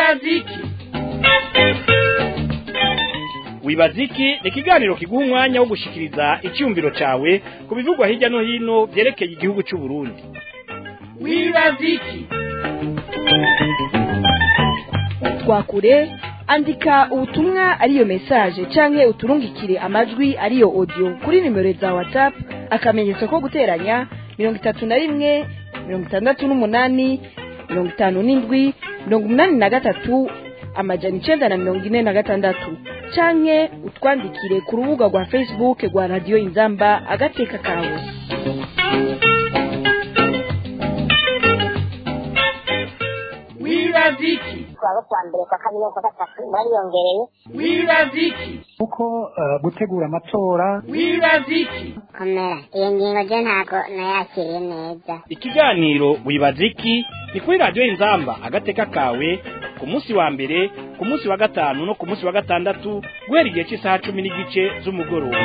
wibaziki wibaziki ni ikiganiro kiguha umwanya wo gushikiriza icyumviro cyawe ku bivugwa hirya no hino byerekeye igihugu cy'u Burundi wibaziki twakure andika ubutumwa ariyo message canke uturungikire amajwi ariyo audio kuri nimero za whatsapp akamenyetso ko guteranya mirongo itatu na rimwe mirongo itandatu n'umunani mirongo itanu n'indwi mirongo umunani na gatatu amajana icenda na mirongo ine na gatandatu canke utwandikire ku rubuga rwa facebook rwa radiyo inzamba agateka kawe wibaziki kuwa kwa mbere kwa kabiri no kwa gatatu bariyongereye wibaziki kuko eh, gutegura amatora wibaziki komera iyo ngingo je ntago nayakiriye neza ikiganiro wibaziki ni kuri radiyo inzamba agateka kawe ku munsi wa mbere ku munsi wa gatanu no ku munsi wa gatandatu guhera igihe cy'isaha cumi n'igice z'umugoroba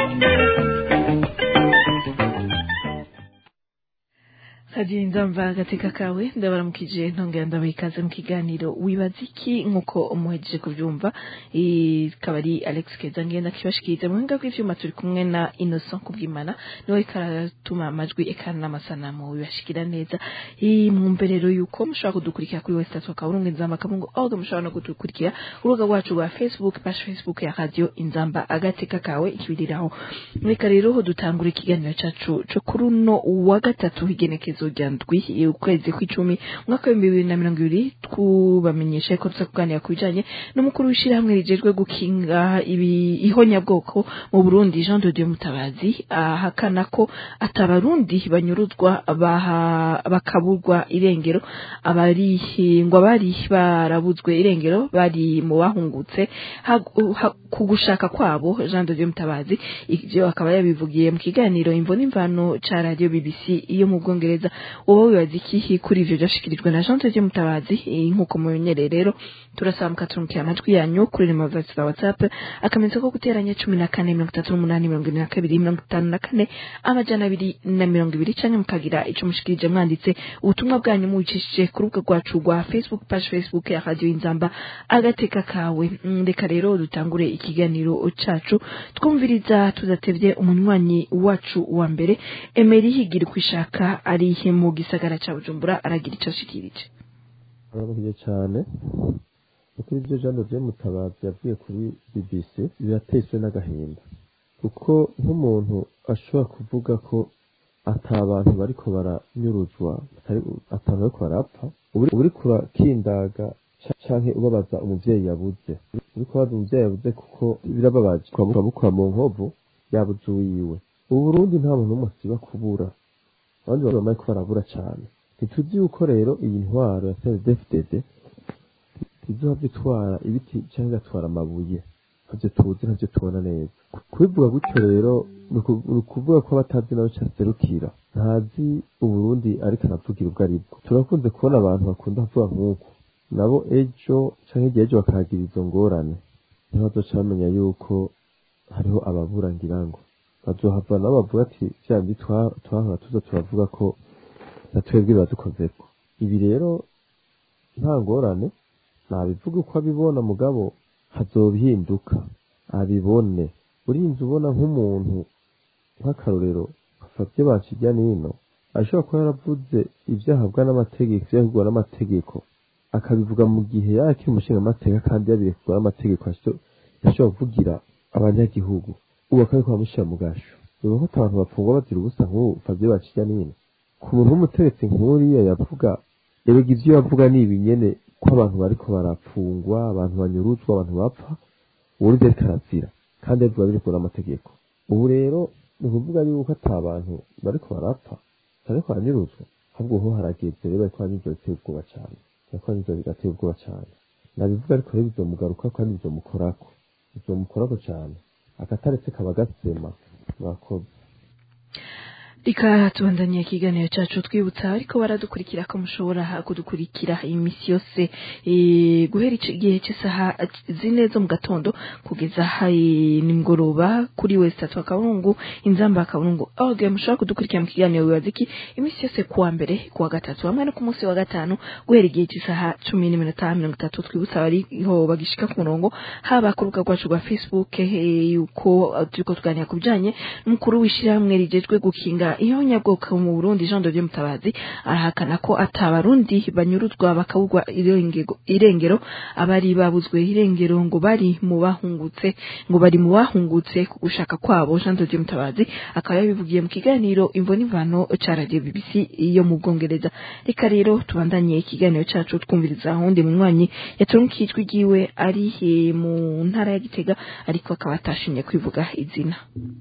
Hadi nzamva gateka kawe ndabaramukije ntongera ndabaha ikaze mu kiganiro wibaza iki nk'uko umuhejeje kubyumva ikaba ari Alex Keza ngenda kibashikiriza mu buhinga bw'ivyuma turi kumwe na Innocent Kubwimana niwe karatuma amajwi ekana n'amasanamu bibashikira neza iyi mwumberero yuko mushobora kudukurikira kuri wese tatu akaburungu inzamba kabungu aho mushobora no kudukurikira urubuga rwacu rwa Facebook page Facebook ya radio inzamba agateka kawe ikibiriraho reka rero ho dutangura ikiganiro cacu co kuri uno wa gatatu higenekezo rya ndwi ukwezi kw'icumi umwaka w'ibihumbi bibiri na mirongo ibiri twubamenyesha ko tuza kuganira ku bijanye n'umukuru w'ishirahamwe rijejwe gukinga ibi ihonyabwoko mu Burundi Jean de Dieu Mutabazi ahakana ko atabarundi banyuruzwa baha bakaburwa irengero abari ngo abari barabuzwe irengero bari mu bahungutse ha- ha- ku gushaka kwabo Jean de Dieu Mutabazi ivyo akaba yabivugiye mu kiganiro imvo n'imvano ca radio BBC iyo mu Bwongereza wowe wibaza iki kuri ivyo vyashikirijwe na Jean de Dieu Mutabazi Eh, nk'uko mumenyereye rero turasaba mukaturungikira amajwi yanyu kuri nimero zacu za WhatsApp akamenyetso ko guteranya cumi na kane mirongo itatu n'umunani mirongo ine na kabiri mirongo itanu na kane amajana abiri na mirongo ibiri canke mukagira ico mushikirije mwanditse ubutumwa bwanyu mubicishije ku rubuga rwacu rwa Facebook page Facebook ya Radio Inzamba agateka kawe Mm, reka rero dutangure ikiganiro cacu twumviriza tudatevye umunywanyi wacu wa mbere Emery higira kwishaka ari mu gisagara ca Bujumbura aragira ico ashikirije aramuhiye cyane kuko ibyo Jean de Dieu Mutabazi yavuye kuri BBC birateswe n'agahinda kuko nk'umuntu ashobora kuvuga ko ata bantu bariko baranyuruzwa atari atantu bariko barapfa uri uri kurakindaga ca- canke ubabaza umuvyeyi yabuze uri kubaza umuvyeyi yabuze kuko birababaje kwamukura mu nkovu yabuze uwiwe ubu Burundi nta muntu n'umwe asiba kubura abandi bantu bamaye ko barabura cane ntituzi yuko rero iyi ntwaro ya CNDD-FDD izohava itwara ibiti cyangwa igatwara amabuye ntavyo tuzi ntavyo tubona neza kubivuga gutyo rero ni uku- ni ukuvuga ko abatazi nawe caserukira ntazi uburundi ariko aravugira ubwo aribwo turakunze kubona abantu bakunda kuvuga nk'uko nabo ejo canke igihe ejo bakahagira izo ngorane ntibazoca bamenya yuko hariho ababura ngira ngo bazohava nabo bavuga ati vyandi twa- twahora tuza turavuga ko na twebwe biradukozeko ibi rero nta ngorane nabivuga uko abibona mugabo hazobihinduka abibone urinze ubona nk'umuntu nk'akarorero afavye bakirya nino ashobora kuba yaravuze ivyo ahabwa n'amategeko ivyo yahugwa n'amategeko akabivuga mu gihe yakiri umushinga amateka kandi yabirekwa n'amategeko asho- yashobora kuvugira abanyagihugu ubu akabiko bamushyira mu gasho ubu ko abantu bapfungwa bazira ubusa nk'ubu Fabio bakirya nino ku muntu w'umutegetsi nk'uriya yavuga erega ivyo yavuga ni ibinyene ko abantu bariko barapfungwa abantu banyuruzwa abantu bapfa uburundi ariko arazira kandi abivuga biriko n'amategeko ubu rero ni ukuvuga yuko ata bantu bariko barapfa bariko baranyuruzwa ahubwo ho harageze rero bariko baranyuruzwa biteye ubwoba cane bariko baranyuruzwa bigateye ubwoba cane nabivuga ariko rero bizomugarukako kandi bizomukorako bizomukorako cane akataretse kaba gasema mwakoze reka tubandanye ikiganiro cacu twibutsa ariko baradukurikira ko mushobora kudukurikira imisi yose eh, guhera ico- igihe cy'isaha zine zo mu gatondo kugeza hayi nimugoroba kuri wese tatu akaburungu inzamba akaburungu org mushobora kudukurikira mu kiganiro wibaza iki imisi yose kuwa mbere kuwa gatatu hamwe no ku munsi wa gatanu guhera igihe cy'isaha cumi n'iminota mirongo itatu twibutsa abariho bagishika ku murongo haba ku rubuga rwacu rwa facebook eh, yuko eh, turiko tuganira ku bijanye n'umukuru w'ishirahamwe rijejwe gukinga ihonyabwoko mu Burundi Jean de Dieu Mutabazi arahakana ko atabarundi banyuruzwa bakabugwa irengego- irengero abari babuzwe irengero ngo bari mu bahungutse ngo bari mu bahungutse ku gushaka kwabo Jean de Dieu Mutabazi akaba yabivugiye mu kiganiro imvo n'imvano ca radio BBC yo mu Bwongereza reka rero tubandanye ikiganiro cacu twumviriza undi munywanyi yatunkiye ijwi ryiwe ari eh, mu ntara ya Gitega ariko akaba atashimye kwivuga izina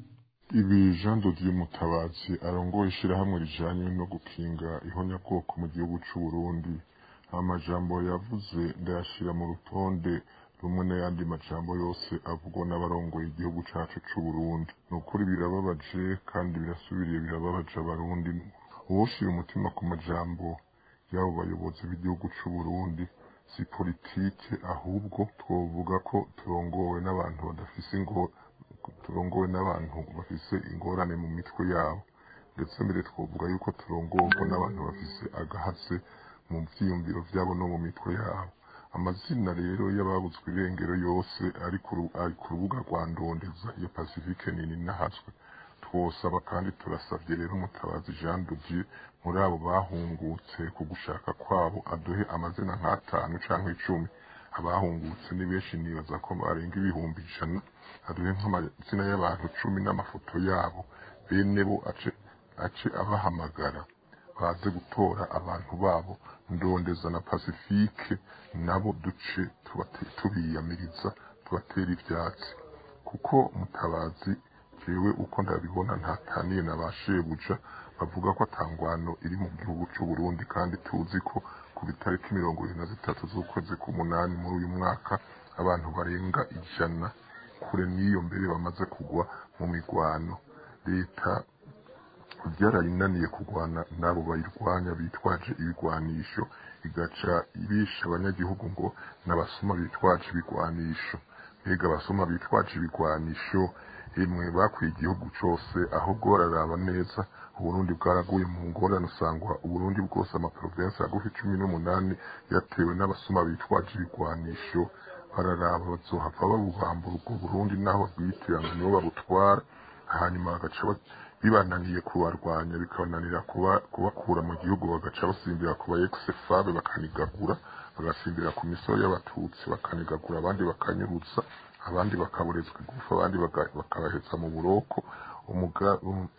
ibi jean dodier mutabazi arongoye ishirahamwe rijanye no gukinga ihonyabwoko mu gihugu c'u Burundi amajambo yavuze ndayashira mu rutonde rumwe n'ayandi majambo yose avugwa n'abarongoye igihugu cacu c'u Burundi ni ukuri birababaje kandi birasubiriye birababaje abarundi uwoshira umutima ku majambo y'abo bayobozi b'igihugu c'u Burundi si politike ahubwo twovuga ko turongowe n'abantu badafise ingo turongowe n'abantu bafise ingorane mu mitwe yabo ndetse mbere twovuga yuko turongorwa n'abantu bafise agahatse mu vyiyumviro vyabo no mu mitwe yabo amazina rero y'ababuzwe irengero yose ari ku ru- ari ku rubuga rwa ndondeza ya pacifique nini nahazwe twosaba kandi turasavye rero mutabazi jean duvier muri abo bahungutse ku gushaka kwabo aduhe amazina nk'atanu canke icumi abahungutse ni benshi nibaza ko barenga ibihumbi ijana aduhe nk'amazina y'abantu cumi n'amafoto yabo bene bo ace ace abahamagara baze gutora abantu babo ndondeza na pacifique nabo duce tubate- tubiyamiriza tubatera ivyatsi kuko mutabazi jewe uko ndabibona ntataniye na ba shebuja bavuga ko atangwano iri mu gihugu c'u Burundi kandi tuzi ko ku bitariki mirongo ibiri na zitatu z'ukwezi k'umunani muri uyu mwaka abantu barenga ijana kure n'iyo mbere bamaze kugwa mu migwano leta byarayinaniye kurwana n'abo bayirwanya bitwaje ibigwanisho igaca ibisha abanyagihugu ngo n'abasuma bitwaje ibigwanisho mbega abasuma bitwaje ibigwanisho emwe bakwiye igihugu cose ahubwo bararaba neza uburundi bwaraguye mu ngorane usangwa uburundi bwose amaprovensi agufi cumi n'umunani yatewe n'abasuma bitwaje ibigwanisho bararaba bazohava babubambura ubwo burundi naho bwitirana nibo babutwara hanyuma bagaca ba- bibananiye kubarwanya bikabananira kuba- kubakura mu gihugu bagaca basimbira ku ba ex-fabe bakanigagura bagasimbira ku misoro y'abatutsi bakanigagura abandi bakanyurutsa abandi bakaburezwa igufa abandi baga- bakabahetsa mu buroko umuga- um-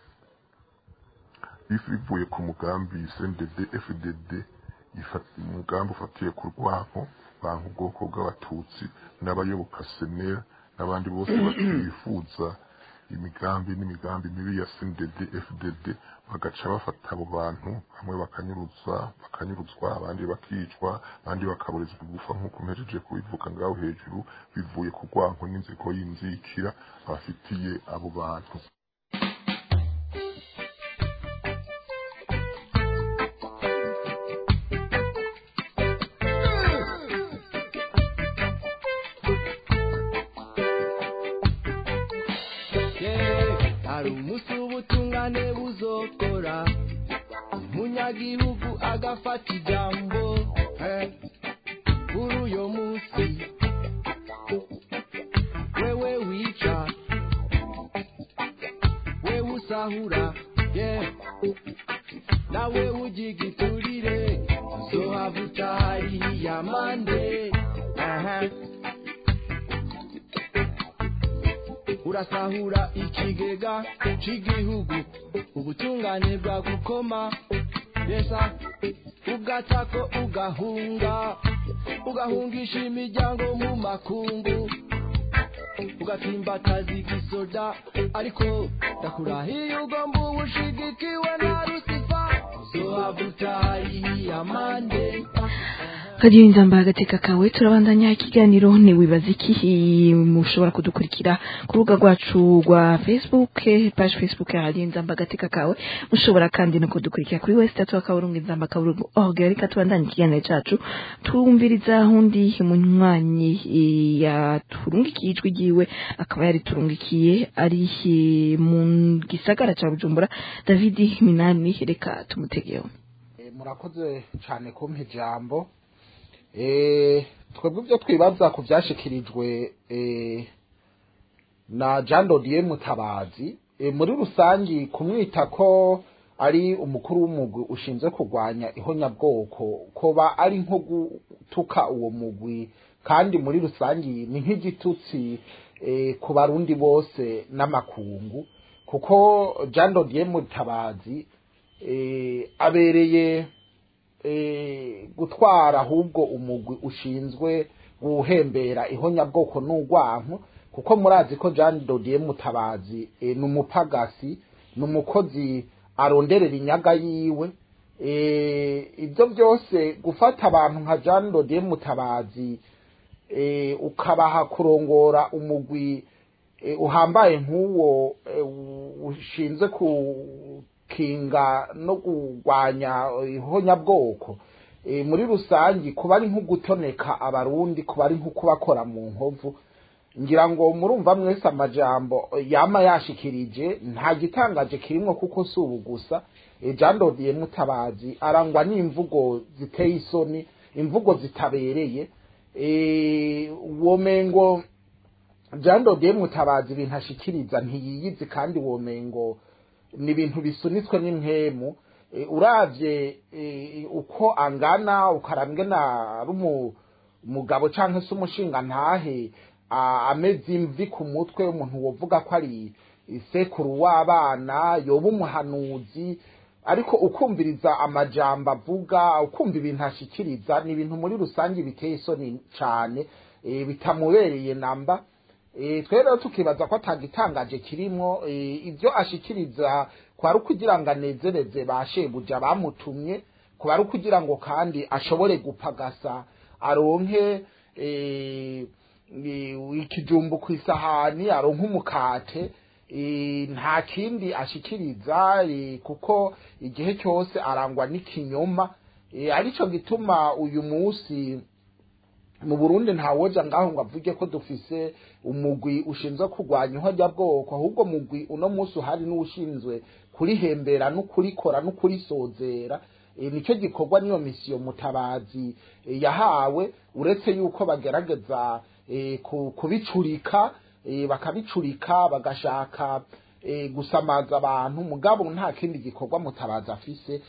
bivuye ku mugambi CNDD FDD ifata- umugambi ufatiye ku rwanko banka ubwoko bw'abatutsi n'abayoboka senera n'abandi bose bifuza imigambi n'imigambi mibi ya CNDD FDD bagaca bafata abo bantu bamwe bakanyuruzwa bakanyuruzwa abandi bakicwa abandi bakaburizwa igufa nk'uko mpejeje kubivuga ngaho hejuru bivuye ku rwanko n'inzigo y'inzikira bafitiye abo bantu hari umunsi w'ubutungane buzokora umunyagihugu agafata ijambo eh, kuri uyo munsi wewe wica wewe usahura yeah. nawe ugigiturire uzohava utahariye amande aha urasahura ikigega c'igihugu ubutungane bwagukoma besa ugatako ugahunga ugahungisha imiryango mu makungu ugatsimbataza igisoda ariko ndakurahiye ugomba uba ushigikiwe na rusifa uzohava utahariye amande kagira inzamba agateka kawe turabandanya ikiganiro ni wibaza iki mushobora kudukurikira ku rubuga rwacu rwa facebook page facebook ya radiyo inzamba agateka kawe mushobora kandi no kudukurikira kuri wese tatu akaburungu inzamba akaburungu org reka tubandanye ikiganiro cacu twumviriza undi munywanyi eh, yaturungikiye ijwi ryiwe akaba yariturungikiye ari eh, mu gisagara ca bujumbura david minani reka tumutegeho Eh, murakoze cyane kumpa ijambo Eh, twebwe ibyo twibaza ku byashikirijwe eh, na jean dodier mutabazi Eh, muri rusangi kumwita ko ari umukuru w'umugwi ushinzwe kurwanya ihonyabwoko koba ari nko gutuka uwo mugwi kandi muri rusangi ni nk'igitutsi eh, ku barundi bose n'amakungu kuko jean dodier mutabazi eh, abereye eh, gutwara ahubwo umugwi ushinzwe guhembera ihonyabwoko n'urwanko kuko murazi ko Jean Dodier Mutabazi eh, ni umupagasi ni umukozi aronderera inyaga yiwe eh, ibyo byose gufata abantu nka Jean Dodier Mutabazi eh, ukabaha kurongora umugwi eh, uhambaye nk'uwo eh, ushinzwe kukinga no kurwanya ihonyabwoko eh, muri rusangi kuba ari nko gutoneka abarundi kuba ari nko kubakora mu nkovu ngira ngo murumva mwese amajambo yama yashikirije nta gitangaje kirimwo kuko si ubu gusa Eh, Jean Dodier Mutabazi arangwa n'imvugo ziteye isoni imvugo zitabereye eh, womengo Jean Dodier Mutabazi ibintu ashikiriza ntiyiyizi kandi womengo ni ibintu bisunitswe n'impemu Eh, uravye eh, uko angana ukarambwe na rumu umugabo canke se umushinga ntahe a- ameze imvi ku mutwe umuntu wovuga ko ari isekuru w'abana yoba umuhanuzi ariko ukumviriza amajambo avuga ukumva ibintu ashikiriza ni ibintu muri rusange biteye isoni cane eh, bitamubereye namba Eh, twe rero tukibaza ko atagitangaje kirimwo eh, ibyo ashikiriza kwari ukugira ngo anezereze ba shebuja bamutumye kuba ari ukugira ngo kandi ashobore gupagasa aronke eh, eh, ikijumbu ku isahani aronke umukate eh, nta kindi ashikiriza eh, kuko igihe cyose arangwa n'ikinyoma eh, arico gituma uyu munsi mu Burundi ntawoja ngaho ngo avuge ko dufise umugwi ushinzwe kurwanya ihonyabwoko ahubwo mugwi uno munsi uhari n'ushinzwe kurihembera no kurikora no kurisozera e, nicyo gikorwa niyo misiyo mutabazi e, yahawe uretse yuko bagerageza e, ku- kubicurika e, bakabicurika bagashaka e, gusamaza abantu mugabo nta kindi gikorwa mutabazi afise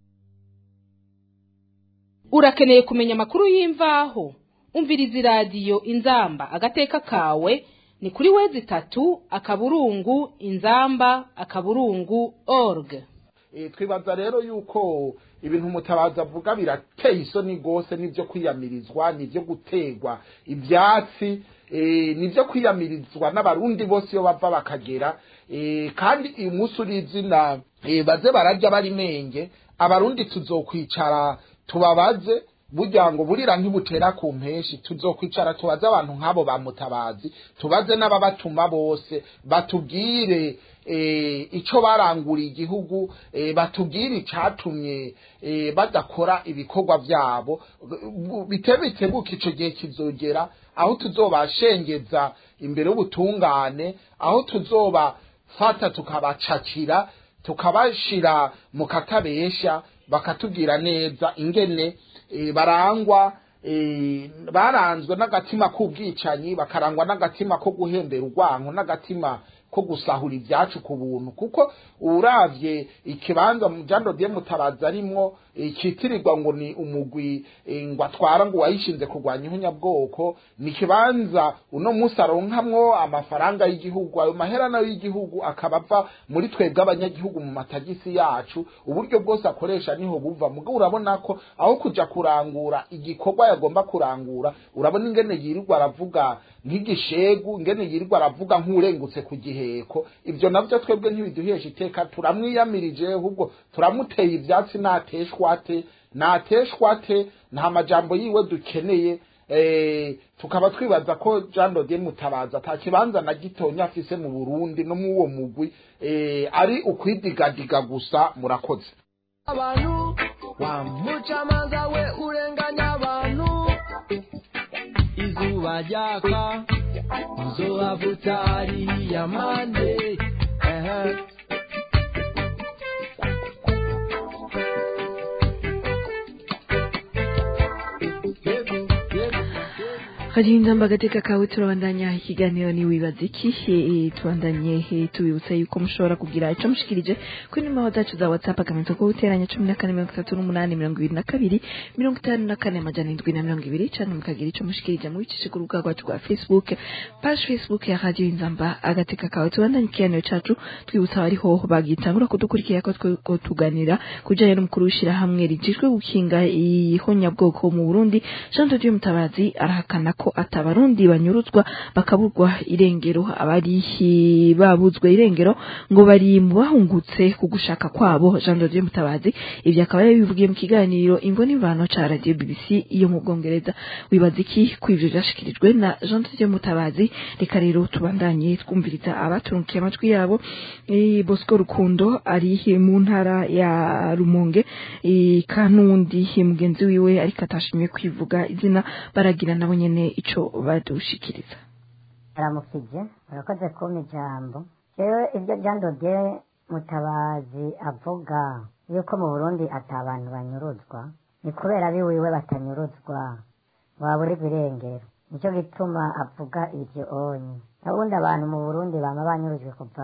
urakeneye kumenya amakuru y'imvaho umviriza iradiyo inzamba agateka kawe ni kuri wezi itatu akaburungu inzamba akaburungu org e, twibaza rero yuko ibintu mutabazi avuga birateye isoni rwose n'ibyo kwiyamirizwa n'ibyo gutegwa ibyatsi e, n'ibyo kwiyamirizwa n'abarundi bose iyo bava bakagera e, kandi uyu munsi uri izina e, baze bararya bari menge abarundi tuzokwicara tubabaze burya ngo burira ntibutera ku mpeshi tuzokwicara tubaze abantu nk'abo ba mutabazi tubaze n'ababatuma bose batubwire eh, ico baranguriye igihugu eh, batubwire icatumye eh, badakora ibikorwa vyabo Gu- bitebitse buko ico gihe kizogera aho tuzobashengeza imbere y'ubutungane aho tuzobafata tukabacakira tukabashira mu katabesha bakatubwira neza ingene eh, barangwa eh, baranzwe n'agatima k'ubwicanyi bakarangwa n'agatima ko guhembera urwanko n'agatima ko gusahura ibyacu ku buntu kuko uravye ikibanza mu jando de mutabaza arimwo eh, citirirwa ngo ni umugwi eh, ngo atwara ngo wayishinze kurwanya ihunyabwoko ni ikibanza uno munsi aronkamwo amafaranga y'igihugu ayo mahera nayo y'igihugu akaba ava muri twebwe abanyagihugu mu matagisi yacu uburyo bwose akoresha niho buva mugabo urabona ko aho kuja kurangura igikorwa yagomba kurangura urabona ingene yirirwa aravuga nk'igishegu ingene yirirwa aravuga nk'urengutse ku giheko ibyo navyo twebwe ntibiduhesha iteka turamwiyamirije ahubwo turamuteye ivyatsi nateshwate nateshwa te nta majambo yiwe dukeneye eh, tukaba twibaza ko Jean Dodier Mutabazi ata kibanza na gitonya afise mu Burundi no mu uwo mugwi eh, ari ukwidigadiga gusa murakoze abantu wa mucamanza we urenganya abantu izuba ryaka uzohavuta hariya mande ehe Karinda mbagateka kawe turabandanya ikiganiro ni wibaza iki Eh, tubandanye eh, tubibutsa yuko mushobora kugira ico mushikirije kuri nimero zacu za WhatsApp akamenyetso ko guteranya 14 mirongo itatu n'umunani mirongo ibiri na kabiri mirongo itanu na kane amajana indwi na mirongo ibiri canke mukagira ico mushikirije mubicishe ku rubuga rwacu rwa Facebook page Facebook ya Radio Inzamba agateka kawe tubandanye ikiganiro cacu twibutsa abariho bagitangura kudukurikira ko twe- ko tuganira kujanye n'umukuru w'ishirahamwe rijejwe gukinga ihonyabwoko mu Burundi Jean de Dieu Mutabazi arahakana ko atabarundi banyuruzwa bakaburwa irengero abari hi- babuzwe irengero ngo bari mu bahungutse ku gushaka kwabo Jean de Dieu Mutabazi ivyo akaba yabivugiye mu kiganiro imvo n'imvano ca Radio BBC iyo mu Bwongereza wibaza iki ku ivyo vyashikirijwe na Jean de Dieu Mutabazi reka rero tubandanye twumviriza abaturunkiye amajwi yabo Eh, Bosco Rukundo ari mu ntara ya Rumonge eh, kanundi mugenzi wiwe ariko atashimye kwivuga izina baragira nabo nyene ico badushikiriza aramukije urakoze kumpa ijambo jewe ibyo Jean Dodier mutabazi avuga yuko mu burundi ata abantu banyuruzwa ni kubera abiwiwe batanyuruzwa waburirwa irengero nicyo gituma avuga ibyo onye ubundi abantu mu burundi bama banyurujwe kuva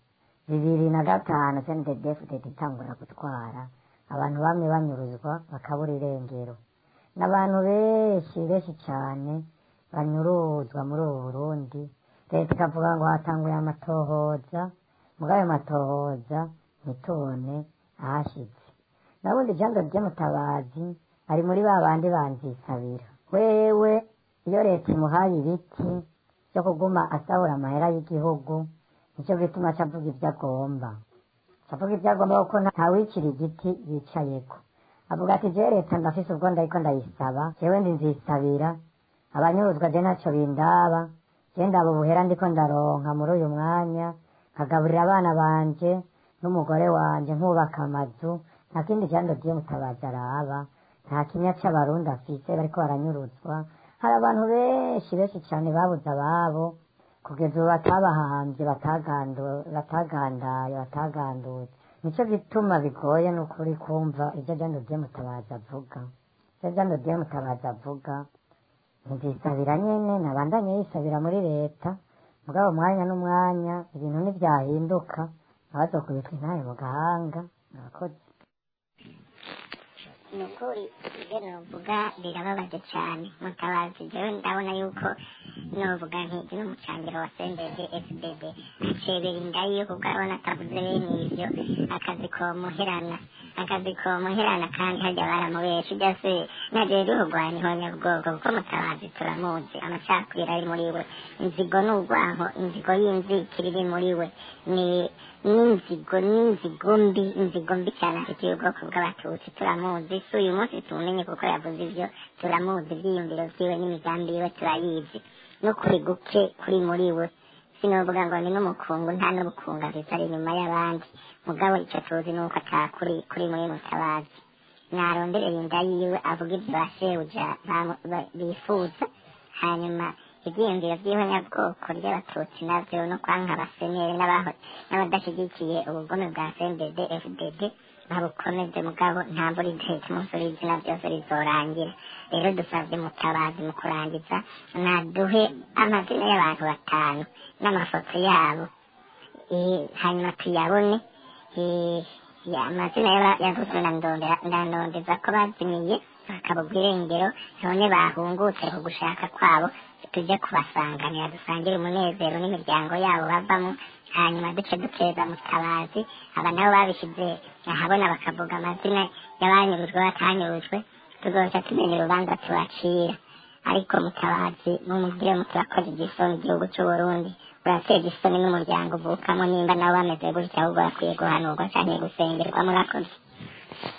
bibiri na gatanu cndedfdt itangura gutwara abantu bamwe banyuruzwa bakabura irengero n'abantu benshi benshi cyane banyuruzwa muri ubu burundi leta ikavuga ngo hatanguye amatohoza muri ayo matohoza ntitubone ahashyitse nabundi ijambo ry'umutabazi ari muri ba bandi banzisabira wewe iyo leta imuhaye ibiti byo kuguma asahura amahera y'igihugu nicyo gituma aca avuga ibyo agomba aca avuga ibyo agomba kuko ntawicira igiti yicayeko avuga ati jewe leta ndafise ubwo ndariko ndayisaba jewe ndi nzisabira abanyuruzwa je ntaco bindaba je ndaba ubuhera ndiko ndaronka muri uyu mwanya nkagaburira abana banje n'umugore wanje nkubaka amazu nta kindi jando vyo mutabazi araba nta kinya c'abarundi afise bariko baranyuruzwa hari abantu benshi benshi cane babuze ababo kugeza ubu batabahambye batagandu- batagandaye batagandutse nico gituma bigoye n'ukuri kumva ivyo jando vyo mutabazi avuga ivyo jando vyo mutabazi avuga nzisabira nyene nabandanye yisabira muri leta mugabo umwanya n'umwanya ibintu ntivyahinduka abazokubitwa intaye mu gahanga murakoze ni ukuri ibyo novuga birababaje cyane mutabazi jewe ndabona yuko novuga nti n'umucangiro wa sendege fdd acebera inda yiwe kuko arabona atavuze bene ivyo akazi komuherana akazi komuherana kandi harya baramubesha ujya se nagiye ruhugwanya ihonyabwoko kuko mutabazi turamuzi amacakubiri ari muri we inzigo n'urwanko inzigo y'inzikiri iri muri we ni n'inzigo n'inzigo mbi inzigo mbi cyane afitiye ubwoko bw'abatutsi turamuzi si uyu munsi tumumenye kuko yavuze ibyo turamuzi ibyiyumviro vyiwe n'imigambi yiwe turayizi n'ukuri guke kuri muri we sinovuga ngo ni n'umukungu nta n'ubukungu afise ari inyuma y'abandi mugabo ico tuzi nuko atakuri kuri muri mutabazi narondereye inda yiwe avuga ibyo bashebuja bamu- ba- bifuza hanyuma ibyiyumviro by'ihonyabwoko ry'abatutsi navyo no kwanka abaseneri n'abaho n'abadashyigikiye ubugome bwa cndd fdd babukomeze mugabo nta mvura idahita umunsi w'izina byose rizorangira rero dusabye mutabazi mu kurangiza naduhe amazina y'abantu batanu n'amafoto yabo Eh, hanyuma tuyabone Eh, ya- amazina y'aba- yavuzwe na Ndondera- ndandondeza ko bazimiye bakabugwa irengero none bahungutse ku gushaka kwabo tujye kubasanganira dusangire umunezero n'imiryango yabo bavamo hanyuma duce duteza mutabazi aba nabo babishyize ahabona bakavuga amazina y'abanyurujwe batanyurujwe tuzoca tumenya urubanza tubacira ariko mutabazi mumubwire muturakoze igisoni igihugu c'uburundi urateza isoni n'umuryango uvukamo nimba nabo bameze gutya ahubwo bakwiye guhanurwa canke gusengerwa murakoze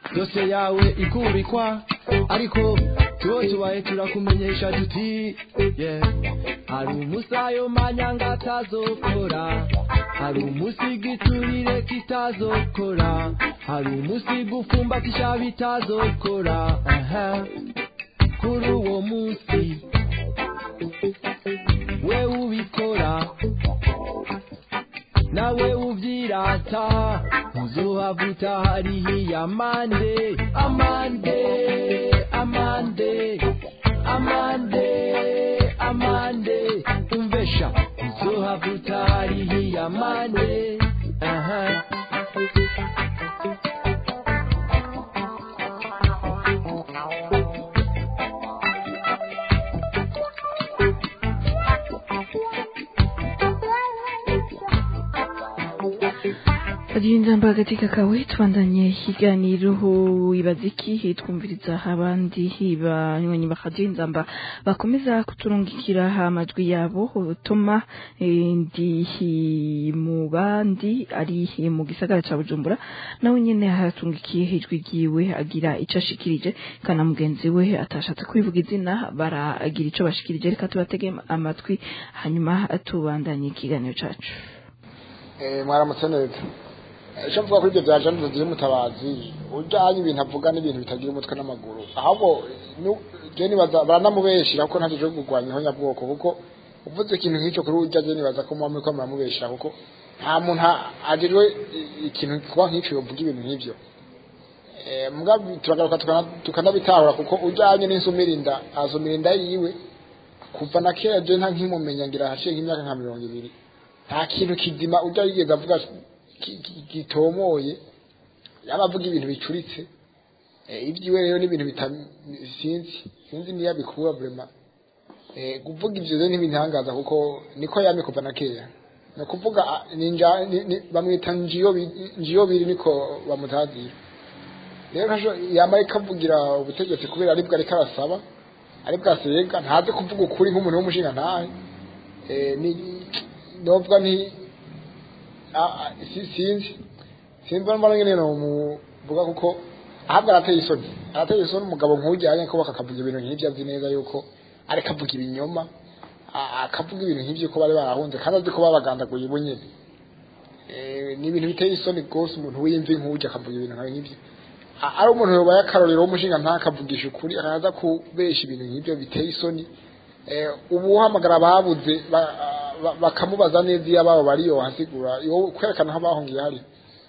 dosiye yawe ikubikwa ariko tuwo tubaye turakumenyesha tuti yeah. hari umusayo manyanga atazokora hari umusi giturire kitazokora hari umusi gufumbatisha bitazokora aha kuri uwo munsi we ubikora nawe uvyirata uzohavuta harihi amande amande amande amande amande umvesha uzohavuta harihi amande aha Agenda katika kawe tubandanye ikiganiro wibaza iki twumviriza abandi banywanyi bakagenda mba bakomeza kuturungikira amajwi yabo toma eh, ndi mu bandi ari mu gisagara ca Bujumbura nawe nyene hatungikiye ijwi ryiwe agira ico ashikirije kana mugenzi we atashatse kwivuga izina baragira ico bashikirije reka tubatege amatwi hanyuma tubandanye ikiganiro cacu Eh, mwaramutse neza icyo mvuga kuri ibyo bya jana zigira umutabazi ujyanye ibintu avuga n'ibintu bitagira umutwe n'amaguru ahubwo nu- je nibaza baranamubeshera kuko ntaje cyo kurwanya ihonyabwoko kuko uvuze ikintu nk'icyo kuri ujya je nibaza ko muba muriko muramubeshera kuko nta muntu ajejwe ikintu kuba nk'icyo yovuga ibintu nk'ibyo Eh, mbwa turagaruka tukana- tukanabitahura kuko ujyanye n'insumirinda azumirinda yiwe kuva na kera je nta nkimumenya ngira hashiye nk'imyaka nka mirongo ibiri nta kintu kizima ujya yigeze avuga ki- ki- gitomoye yaba avuga ibintu bicuritse Eh, ibyiwe rero n'ibintu bita- sinzi sinzi niyo abikura vrema Eh, kuvuga ivyo rero ntibintangaza kuko niko yamye kuva na kera ni ukuvuga ah, ni nja- ni- ni- bamwita njiyo bi- njiyo biri niko bamutazira rero ntaco yama ariko avugira ubutegetsi kubera aribwo ariko arasaba aribwo asega ntaze kuvuga ukuri nk'umuntu w'umushinga ntahe Eh, ni novuga nti ah, ah, si- sinzi sinzi mbona nyene no muvuga kuko ahabwa arateye isoni arateye isoni umugabo nk'ujyanye ko bakakavuga ibintu nk'ibyo azi neza yuko ariko avuga ibinyoma a- akavuga ibintu nk'ibyo ko bari barahunze kandi azi ko babagandaguye bo nyene Eh, ni ibintu biteye isoni rwose umuntu w'imvi nk'ujya akavuga ibintu nka nk'ibyo A- ari umuntu yobaye akarorero w'umushinga ntakavugisha ukuri akaza kubesha ibintu nk'ibyo biteye isoni Eh, ubu uhamagara ababuze ba- ba- bakamubaza neza iyo ababo bari yohasigura yo kwerekana aho bahungiye hari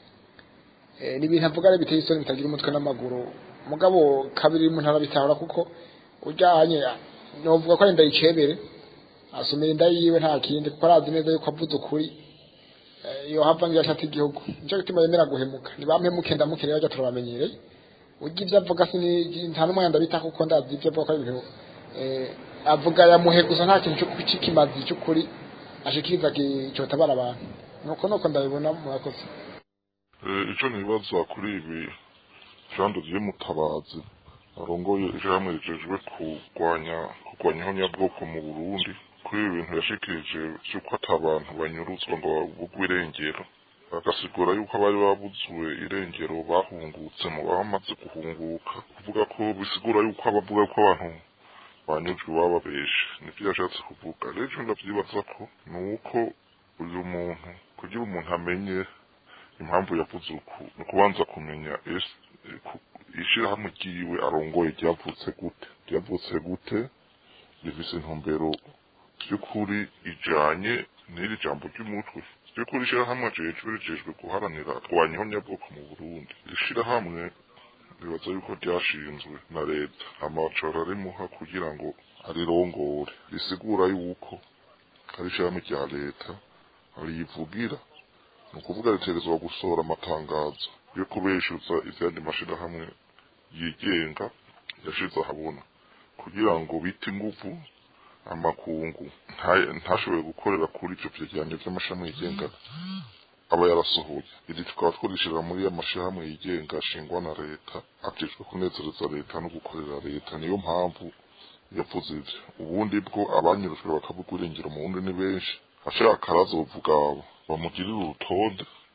Eh, ni ibintu avuga ari biteye isoni bitagira umutwe n'amaguru mugabo kabiri umuntu arabitahura kuko ujyanye novuga ko ari ndayicebere asumira inda yiwe nta kindi kuko arazi neza yuko avuze ukuri Eh, iyo hava ngira ashata igihugu nicyo gituma yemera guhemuka nibampemuke ndamukire bajya turabamenyereye ujya ibyo avuga sini nta n'umwanya ndabita kuko ndazi ibyo avuga ko ari ibintu eh, avuga yamuhe gusa nta kintu cyo- cy'ikimazi cy'ukuri ashikiriza cyotabara abantu nuko nuko ndabibona murakoze Eh, icyo nibaza kuri ibi jando ry'umutabazi arongoye ijambo rijejwe kurwanya kurwanya ihonyabwoko mu burundi kuri ibi bintu yashikirije by'uko ata abantu banyuruzwa ngo babugwe irengero agasigura yuko abari babuzwe irengero bahungutse mu bamaze guhunguka kuvuga ko bisigura yuko abavuga ko abantu banyuzwe bababeshe nibyo yashatse kuvuga rero icyo ndavyibaza ko ni uko uyu muntu kugira umuntu amenye impamvu yavuze uku ni ukubanza kumenya ese eh, ku- ishirahamwe ryiwe arongoye ryavutse gute ryavutse gute rifise intumbero by'ukuri ijanye n'iri jambo ry'umutwe by'ukuri ishirahamwe ajejwe rijejwe guharanira kurwanya ihonyabwoko mu burundi iri shirahamwe ribaza yuko ryashinzwe na leta amacoro arimuha kugira ngo arirongore risigura yuko ari ishirahamwe rya leta riyivugira ni ukuvuga ritegerezwa gusohora amatangazo yo kubeshuza izindi mashirahamwe yigenga yashize ahabona kugira ngo bite inguvu amakungu nta- ntashoboye gukorera kuri ivyo vyegeranyo vy'amashirahamwe yigenga aba yarasohoye iri tukaba twarishira muri ya mashirahamwe yigenga ashingwa na leta ajejwe kunezereza leta no gukorera leta niyo mpamvu yavuze ivyo ubundi bwo abanyurujwe bakavuga irengero mu wundi ni benshi ashaka arazovuga bamugirire urutonde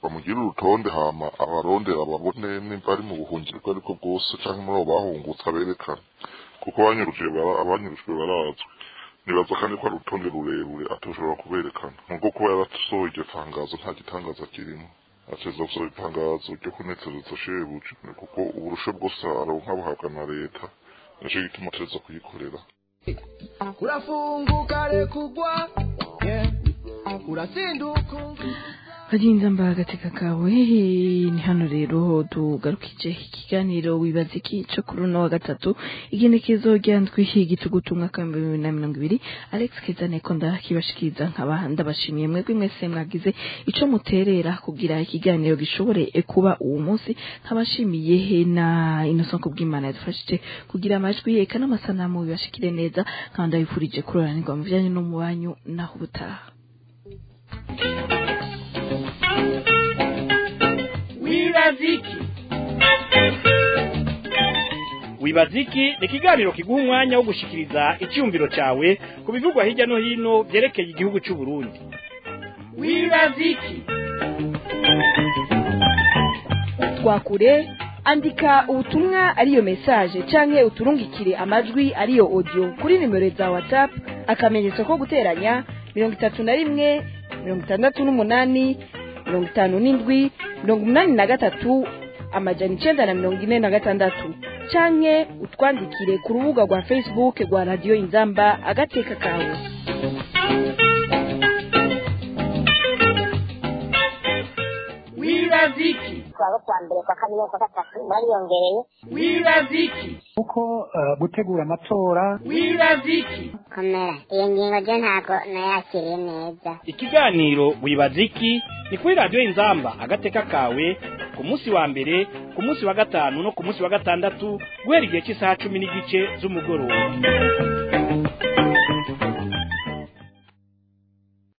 bamugire urutonde hama abarondera babone nimba ari mu buhungiro ubwo ariko bwose canke muri abo bahungutse aberekane kuko abanyurujwe bara- abanyurujwe barazwi nibaza kandi ko ari urutonde rurerure atoshobora kuberekana nubwo kuba yarasohoye iryo tangazo nta gitangaza kirimo ateza gusohora itangazo ryo kunezereza shebuja kuko uburushe bwose aronka buhabwa na leta nico gituma ateza kuyikorera urafunguka rekugwa yeah. urasinduka bagenza mba agateka kawe ni hano rero tugarukije ikiganiro wibaza iki cyo kuri uno wa gatatu igenekezo ryandwi igitugutu umwaka w'ibihumbi bibiri na mirongo ibiri alex kezane ko ndakibashikiriza nkaba ndabashimiye mwebwe mwese mwagize ico muterera kugira ikiganiro gishobore kuba uwo munsi nkabashimiye na innocent kubw'imana yadufashije kugira amajwi eka n'amasanamu bibashikire neza nkaba ndabifurije kuroranirwa mu bijyanye no mu banyu naho ubutaha wibaziki wibaziki ni ikiganiro kiguha umwanya wo gushikiriza icyumviro cyawe ku bivugwa hirya no hino byerekeye igihugu cy'u Burundi wibaziki twakure andika ubutumwa ariyo message canke uturungikire amajwi ariyo audio kuri nimero za whatsapp akamenyetso ko guteranya mirongo itatu na rimwe mirongo itandatu n'umunani mirongo itanu n'indwi mirongo umunani na gatatu amajana icenda na mirongo ine na gatandatu canke utwandikire ku rubuga rwa facebook rwa radiyo inzamba agateka kawe wibaziki twaba kwa mbere kwa kabiri kwa gatatu bariyongereye wibaziki kuko eh, gutegura amatora wibaziki komera iyo ngingo je ntabwo nayakiriye neza ikiganiro wibaziki ni kuri radiyo inzamba agateka kawe ku munsi wa mbere ku munsi wa gatanu no ku munsi wa gatandatu guhera igihe cy'isaha cumi n'igice z'umugoroba